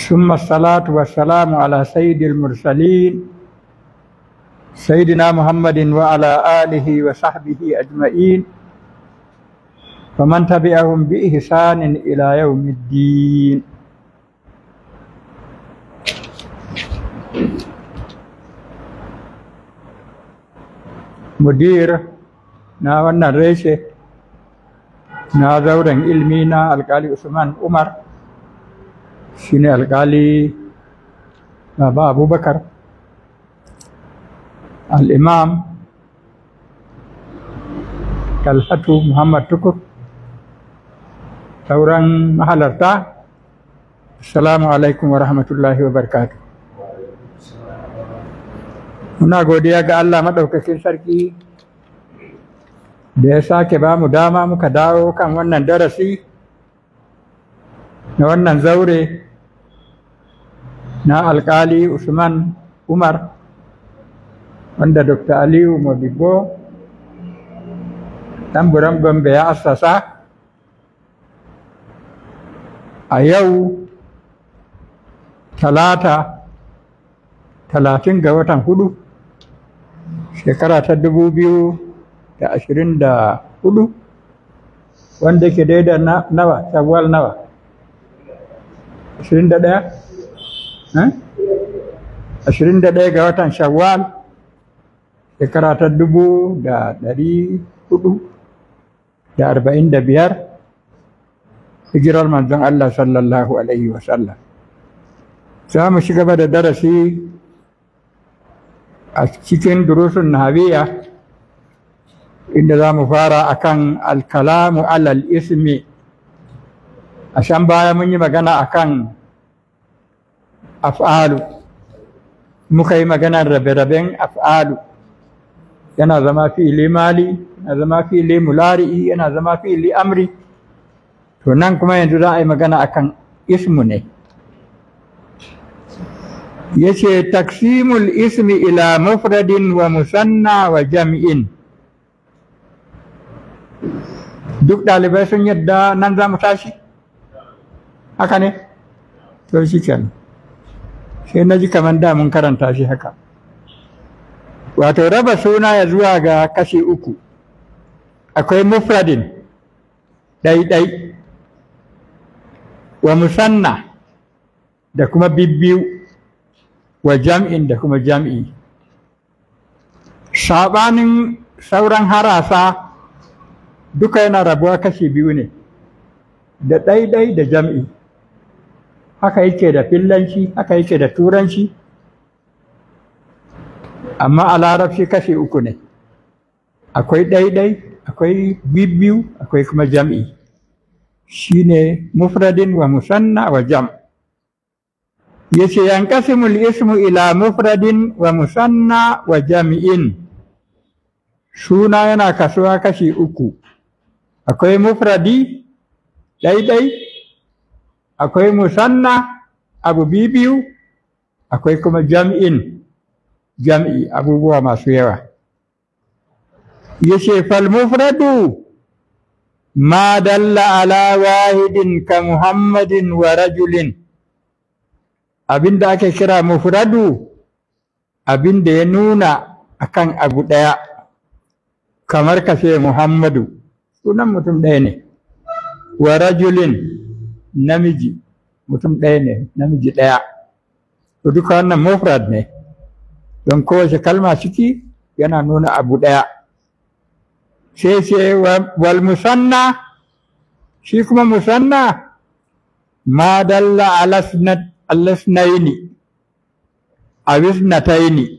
ثم الصلاة والسلام على سيد المرسلين سيدنا محمد وعلى آله وصحبه أجمعين فمن تبعهم بإحسان إلى يوم الدين mudir na wannan reshe na zauren ilmi na alkali usman umar shine alkali baba abubakar al'imam talhatu muhammad tukur sauran mahalarta assalamu alaikum wa rahmatullahi wa barakatuh muna godiya ga Allah maɗaukakin sarki da ya sake ba mu dama muka dawo kan wannan darasi na wannan zaure na alkali usman umar wanda dr aliyu modibo tamburan gombe ya assasa a yau talata talatin ga watan hudu shekara ta dubu biyu da ashirin da hudu wanda ke daida nawa shawwal nawa ashirin da ɗaya ashirin da ɗaya ga watan shawwal shekara ta dubu da ɗari hudu da arba'in da biyar hijirar manzon Allah sallallahu alaihi wasallam za mu shi gaba da darasi a cikin durusun nahabiya inda za mu fara akan alkalamu alal ismi a shan baya mun yi magana akan af'alu muka yi maganar rabe-raben af'alu yana zama fi'ili mali yana zama fi'ili mulari'i yana zama fi'ili amri to nan kuma yanzu za a yi magana akan ismu ne yace taksimul ismi ila mufradin wa musanna wa jam'in duk ɗalibai sun yadda nan za mu tashi haka ne to shi kenan sai na ji kamar da mun karanta shi haka wato raba suna ya zuwa ga kashi uku akwai mufradin ɗai-ɗai wa musanna da kuma bibbiyu wa jam'in da kuma jam'i saɓanin sauran harasa duka yana rabuwa kashi biyu ne da ɗaiɗai da jam'i haka yake da fillanci haka yake da turanci amma a larabci kashi uku ne akwai ɗaiɗai akwai bibbiyu akwai kuma jam'i shine mufradin wa musanna wa jam' yace yanqasimul ismu ila mufradin wa musanna wa jam'in suna yana kasuwa kashi uku akwai mufradi ɗaiɗai akwai musanna abu biyu akwai kuma jam'in jam'i abubuwa masu yawa yace fal mufradu ma dalla ala wahidin ka muhammadin wa rajulin abin da ake kira mufradu abin da ya nuna akan abu ɗaya kamar ka ce muhammadu sunan mutum ɗaya ne wa rajulin namiji mutum ɗaya ne namiji ɗaya to duka wannan mufrad ne don kowace kalma ciki yana nuna abu ɗaya sai ce wal musanna shi kuma musanna ma dalla ala alasnaini awisnataini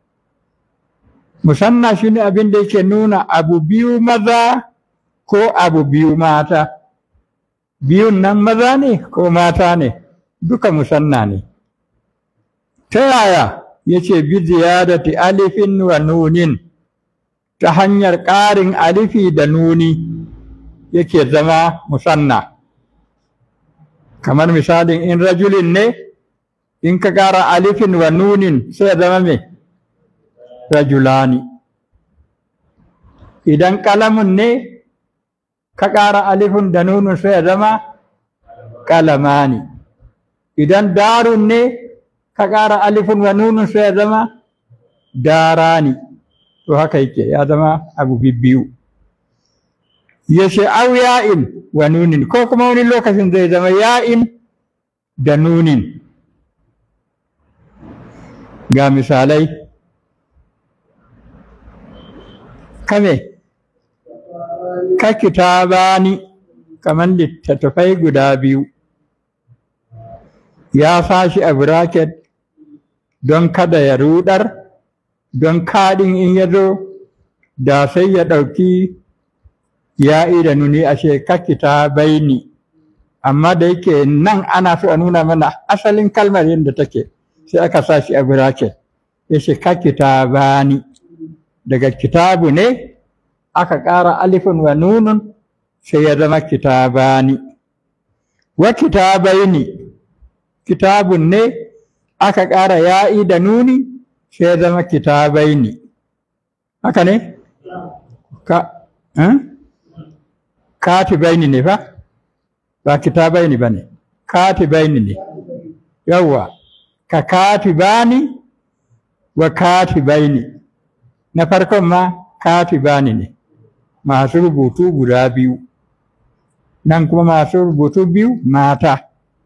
musanna shine abin da yake nuna abu biyu maza ko abu biyu mata biyun nan maza ne ko mata ne duka musanna ne ta yaya yace bi ziyadati alifin wa nunin ta hanyar ƙarin alifi da nuni yake zama musanna kamar misalin in rajulin ne in ka ƙara alifin wa nunin sai zama me rajulani idan kalamun ne ka ƙara alifin da nunun sai zama kalamani idan darun ne ka ƙara alifin wa nunun sai ya zama darani to haka yake ya zama abu bibbiyu ya ce au ya'in wa nunin ko kuma wani lokacin zai zama ya'in da nunin ga misalai kame ka kitabani kamar littattafai guda biyu ya sashi a bracket don kada ya rudar don kaɗin in ya zo da sai ya ɗauki ya'i da nuni a ce ka kitabaini amma da yake nan ana so a nuna mana asalin kalmar yadda take sai aka sa shi a bracket ya ce ka kitabani daga kitabu ne aka ƙara alifin wa nunun sai ya zama kitabani wa kitabaini kitabun ne aka ƙara ya'i da nuni sai ya zama kitabaini haka ne ka eh? katibaini ne fa ba kitabaini ba ne katibaini ne yawwa ka katibani wa katibaini na farkon ma katibani ne masu rubutu guda biyu nan kuma masu rubutu biyu mata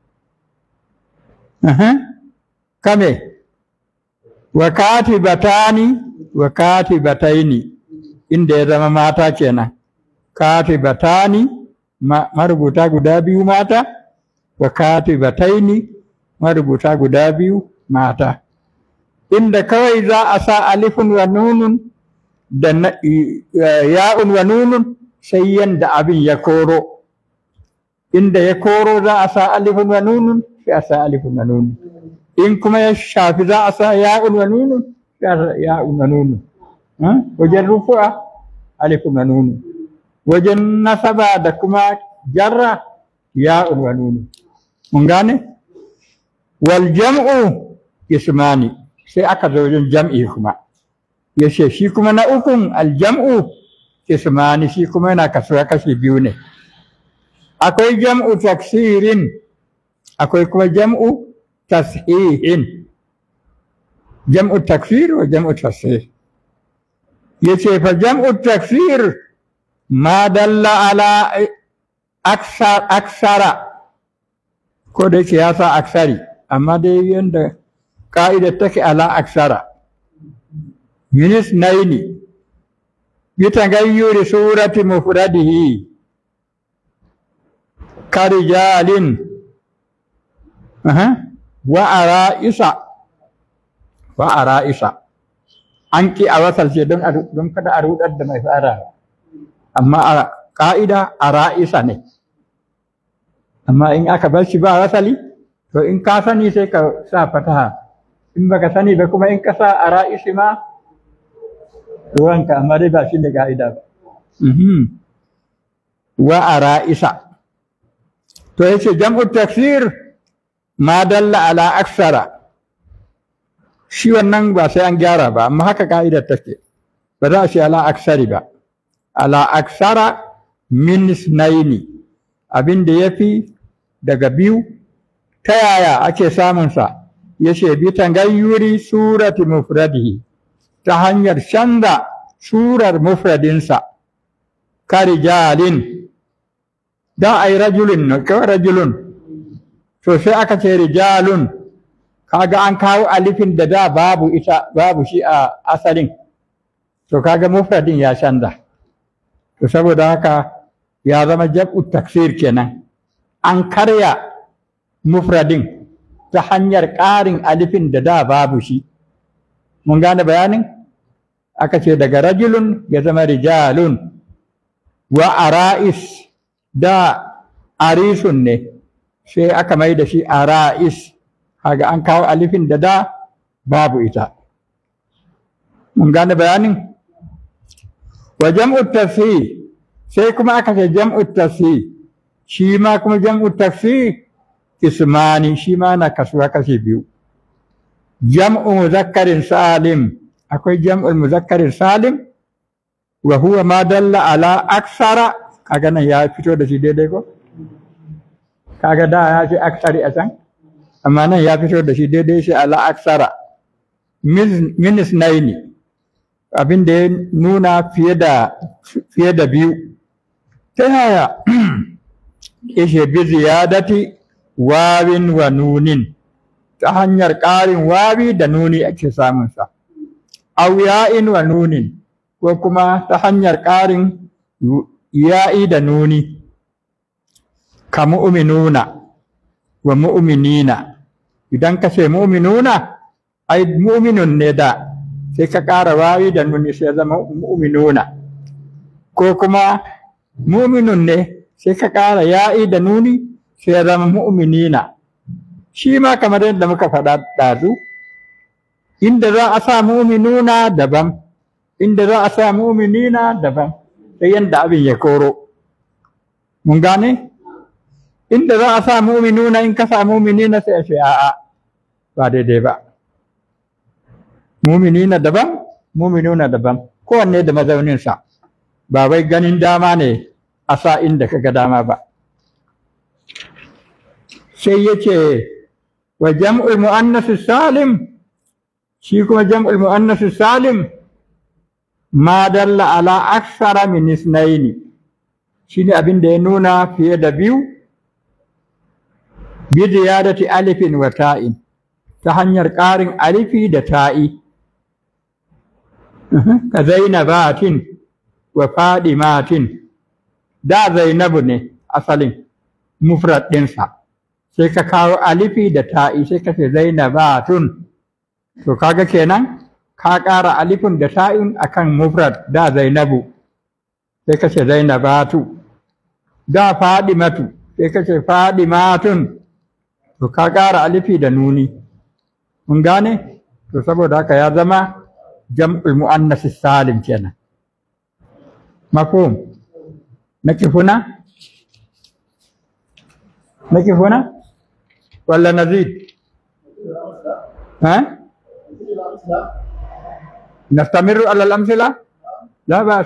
kame wa katibatani wa katibataini inda ya zama mata kenan katibatani marubuta guda biyu mata wa katibataini marubuta guda biyu mata inda kawai za a sa alifun wa nunun da ya'un wa nunun sai yanda abin ya koro inda ya koro za a sa alifun wa nunun sai a sa alifun wa nunun in kuma ya shafi za a sa ya'un wa nunun sai a sa ya'un wa nunun wajen rufu'a alifun wa nunun wajen nasaba da kuma jarra ya'un wa nunun mun gane wal jam'u ismani sai aka zo wajen jam'i kuma ya ce shi kuma na ukun aljam'u ismani shi kuma yana kasuwa kashi biyu ne akwai jam'u taksirin akwai kuma jam'u tashihin jam'u taksir wa jam'u tashih ya ce fa jam'u taksir ma dalla ala aksara ko da yake ya sa aksari amma dai yadda ka'idar take ala aksara minis naini bitagayyuri surati mufradihi karijalin wa ara'isa wa ara'isa an ki a wasalce don don kada a rudar da mai fara amma a ka'ida ara'isa ne amma in aka bar shi ba wasali to in ka sani sai ka sa fataha in baka sani ba kuma in ka sa ara'isi ma ruwanka amma dai ba shi da ka'ida ba wa ara'isa to yace jam'u taksir ma dalla ala aksara shi wannan ba sai an gyara ba amma haka ka'idar take ba za a ce ala aksari ba ala aksara min isnaini abin da ya fi daga biyu ta yaya ake samunsa ya ce bi tangayyuri surati mufradihi ta hanyar canza surar mufradinsa ka rijalin da a yi rajulun ne kawai rajulun to sai aka ce rijalun kaga an kawo alifin da da babu ita babu shi a asalin to kaga mufradin ya canza to saboda haka ya zama jab'u taksir kenan an karya mufradin ta hanyar ƙarin alifin da da babu shi mun gane bayanin aka ce daga rajulun ya zama rijalun wa ara'is da arisun ne sai aka mai da shi ara'is kaga an kawo alifin da da babu ita mun gane bayanin wa jam'u tafsir sai kuma aka ce jam'u tafsir shi ma kuma jam'u tafsir ismani shi ma na kasuwa kashi biyu jam'u muzakkarin salim akwai jam'ul muzakkarin salim wa huwa ma dalla ala aksara kaga nan ya fito da shi daidai ko kaga da ya ce aksari a can amma nan ya fito da shi daidai shi ala aksara minis naini abin da ya nuna fiye da fiye da biyu ta yaya ishe bi ziyadati wawin wa nunin ta hanyar ƙarin wawi da nuni ake samunsa au ya'in wa nunin ko kuma ta hanyar ƙarin ya'i da nuni ka mu'minuna wa mu'minina idan ka ce mu'minuna ai mu'minun ne da sai ka ƙara wawi da nuni sai zama mu'minuna ko kuma mu'minun ne sai ka ƙara ya'i da nuni sai zama mu'minina shi ma kamar yadda muka faɗa ɗazu inda za a sa mu'minuna daban inda za a sa mu'minina daban sai yadda abin ya koro mun gane inda za a sa mu'minuna in ka sa mu'minina sai a ce a'a ba daidai ba mu'minina daban mu'minuna daban kowanne da mazauninsa ba wai ganin dama ne a sa inda ka ga dama ba sai ya ce wa jam'ul mu'annas salim shi kuma jam'ul mu'annas salim ma dalla ala aksara min isnaini shine abin da ya nuna fiye da biyu bi ziyadati alifin wa ta'in ta hanyar ƙarin alifi da ta'i ka zainabatin wa fadimatin da zainabu ne asalin mufrad ɗinsa sai ka kawo alifi da ta'i sai ka ce zainabatun to kaga kenan ka ƙara alifin da ta'in akan mufrad da zainabu sai ka ce zainabatu da fadimatu sai ka ce fadimatun to ka ƙara alifi da nuni mun gane to saboda haka ya zama jam'ul muannas salim kenan mafhum nake huna nake huna ولا نزيد ها نستمر على الأمثلة لا بأس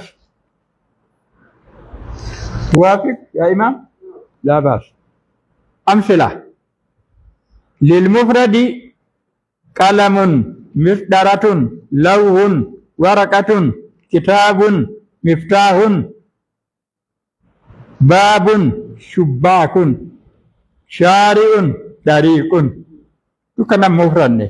توافق يا إمام لا بأس أمثلة للمفرد قلم مصدرة لوح ورقة كتاب مفتاح باب شباك شارع dariƙun dukkanan mufrad ne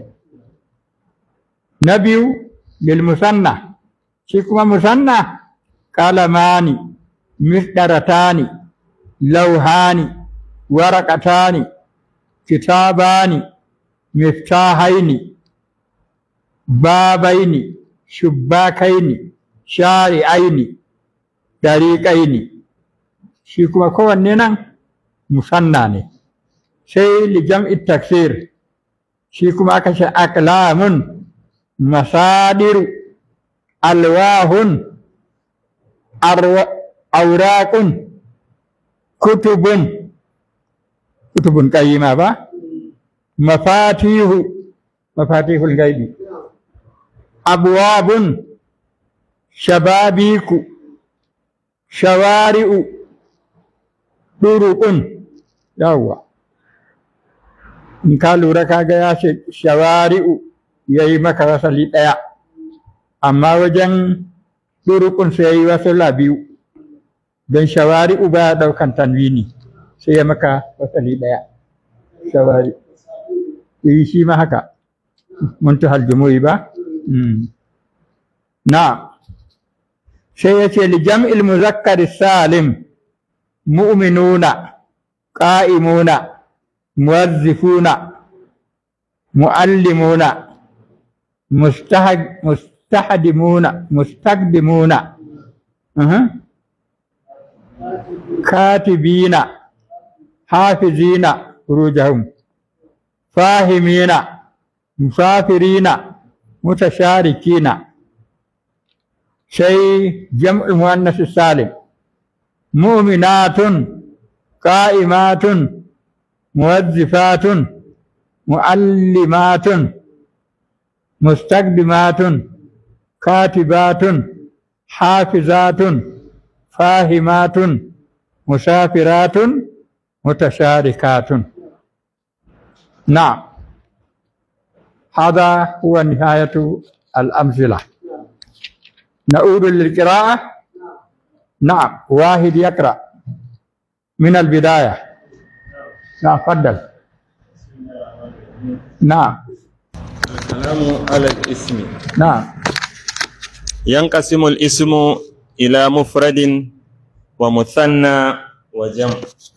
na biyu lil musanna shi kuma musanna qalamani misdaratani lauhani waraqatani kitabani miftahaini babaini shubbakaini shari'aini dariƙaini shi kuma kowanne nan musanna ne sai lijam'i taksir shi kuma aka ce aklamun masadiru alwahun auraqun kutubun kutubun qayyima ba mafatihu mafatihul gaibi abwabun shababiku shawari'u duruqun yawwa in ka lura kaga ya ce shawari'u ya yi maka wasali ɗaya amma wajen ɗurukun sai ya yi wasala biyu don shawari'u ba ya ɗaukan tanwini sai ya maka wasali ɗaya shawari yi shi ma haka muntahal jumu'i ba na sai ya ce li jam'il muzakkar salim mu'minuna qa'imuna موظفون معلمون مستحدمون مستقدمون أه. كاتبين حافظين فروجهم فاهمين مسافرين متشاركين شيء جمع المؤنث السالم مؤمنات قائمات موظفات معلمات مستقدمات كاتبات حافظات فاهمات مسافرات متشاركات نعم هذا هو نهاية الأمثلة نعود للقراءة نعم واحد يقرأ من البداية نعم تفضل نعم الكلام على الاسم نعم ينقسم الاسم إلى مفرد ومثنى وجمع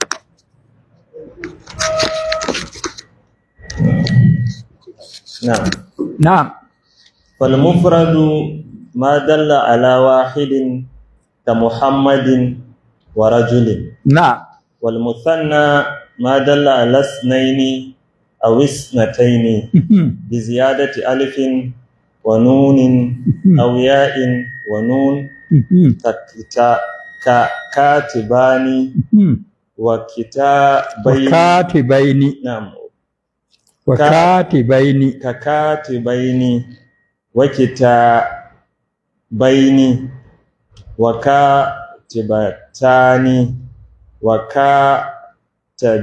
نعم نعم فالمفرد ما دل على واحد كمحمد ورجل نعم والمثنى ما دل على اثنين أو اثنتين بزيادة ألف ونون أو ياء ونون ككتا- ككاتبان وكتابين وكاتبين نعم وكاتبين ككاتبين وكتابين وكاتبتان وكاتب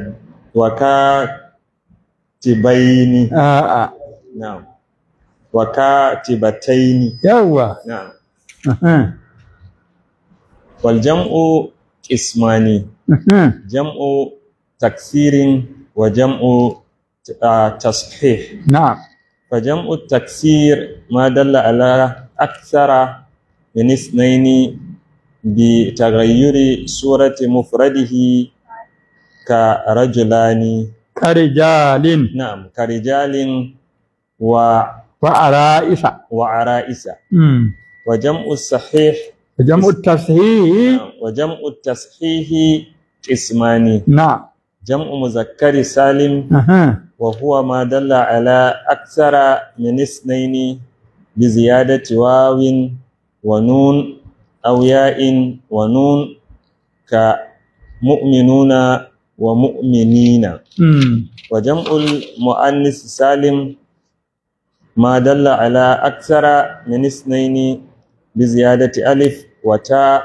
وكاتبين آه آه. نعم وكاتبتين يوا نعم أها. والجمع اسمان أها. جمع تكسير وجمع آه، تصحيح نعم فجمع التكسير ما دل على أكثر من اثنين بتغير صورة مفرده كرجلان كرجال نعم كرجال و وعرائس وعرائس أمم. وجمع الصحيح جمع التصحيح نعم، وجمع التصحيح اسمان نعم جمع مذكر سالم أها. وهو ما دل على أكثر من اثنين بزيادة واو ونون أو ياء ونون كمؤمنون ومؤمنين أمم. وجمع المؤنث سالم ما دل على أكثر من اثنين بزيادة ألف وتاء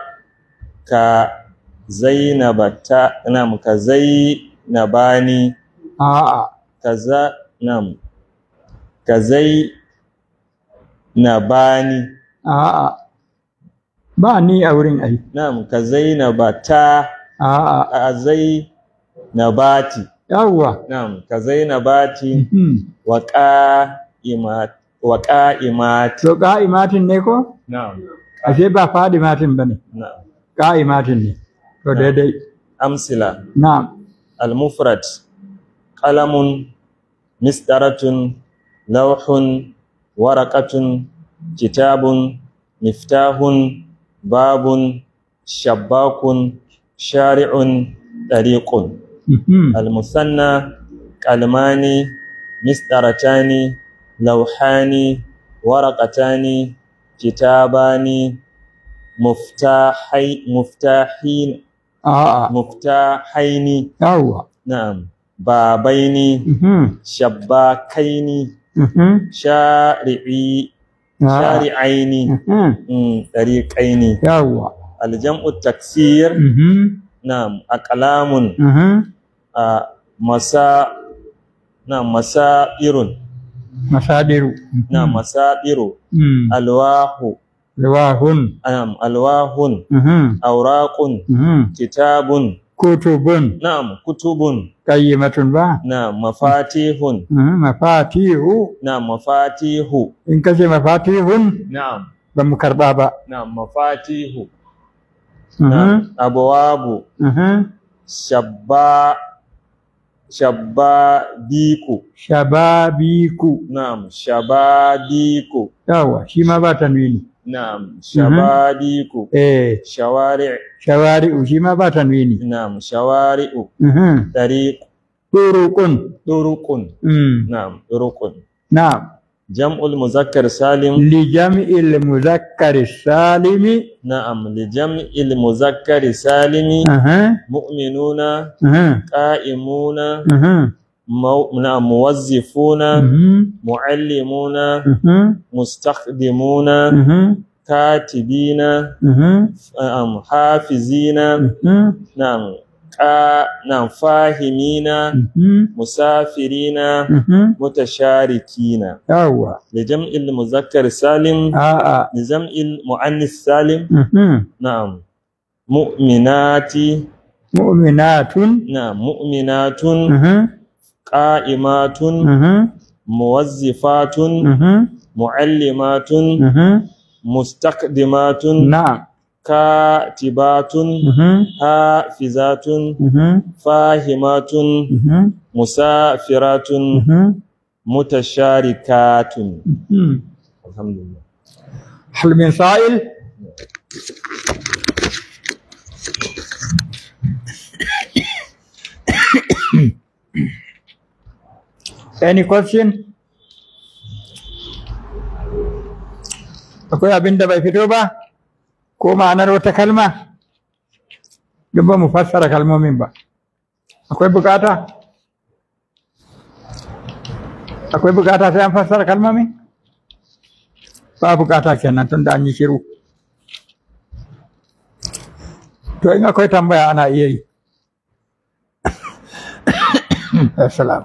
كزينبتا نعم كزينباني آه آه. kaza nam kazai na bani A'a, ba ni a wurin ai. nam kazai na bata A'a, a zai na bati yawwa. nam kazai na bati Mhm. wa qa'imat wa qa'imati To ƙa'imatin ne ko? nam Ashe ba fadimatin ba ne, nam ƙa'imatin ne. To daidai. amsila Na'am. المفرد قلم مسطرة لوح ورقة كتاب مفتاح باب شباك شارع طريق Mhm. المثنى قلمان مسطرتان لوحان ورقتان كتابان مفتاحي مفتاحين A'a, مفتاحين yawwa. نعم بابين Mhm. شباكين Mhm. شارعي A'a. شارعين Mhm. مم، طريقين Yawwa. الجمع التكسير Mhm. نعم أقلام Mhm. آه، مسا نعم مسائر Masadiru. نعم مسائر Mhm. ألواح Liwahun. نعم ألواح Mhm. أوراق Mhm. كتاب Kutubun. نعم كتب Qayyimatun ba? نعم مفاتيح Mhm. Mafatihu. نعم مفاتيح In ka ce mafatihun نعم ba mu karɓa ba. نعم مفاتيح Mhm. نعم أبواب Mhm. شبا شبابيك Shababiku. نعم شبابيك Yawwa, shi ma ba tanwini. نعم شبابيك Eh, شوارع shawari'u shi ma ba tanwini. نعم شوارع Mhm. طريق Turuqun. طرق Mm. نعم طرق Na'am. جمع المذكر سالم لجمع المذكر السالم نعم لجمع المذكر سالم أها مؤمنون أها قائمون أها مو... نعم موظفون أها معلمون أها مستخدمون أها كاتبين أها نعم حافظين أها نعم آ نعم فاهمين Mhm. مسافرين Mhm. متشاركين yawwa لجمع المذكر السالم a'a لجمع المؤنث السالم Mhm. نعم مؤمنات mu'minatun نعم مؤمنات Mhm. قائمات Mhm. موظفات Mhm. معلمات Mhm. مستقدمات na'am كاتبات Mhm. حافظات Mhm. فاهمات Mhm. مسافرات Mhm. متشاركات Mhm. الحمد لله هل من سائل Any question? Akwai abin da bai fito ba? Ko ma'anar wata kalma? Duk ba mu fassara kalmomin ba. Akwai bukata? Akwai bukata sai an fassara kalmomin? Ba bukata kenan tun da an yi shiru. To in akwai tambaya ana iya yi. Assalamu.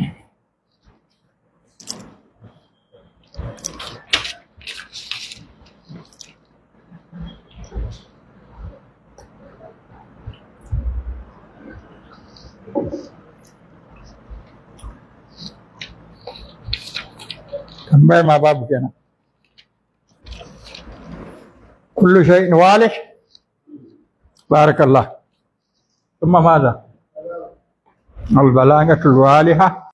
tambaya ma babu kenan kullu shay'in walih barakallah ثم ماذا البلاغة الوالحة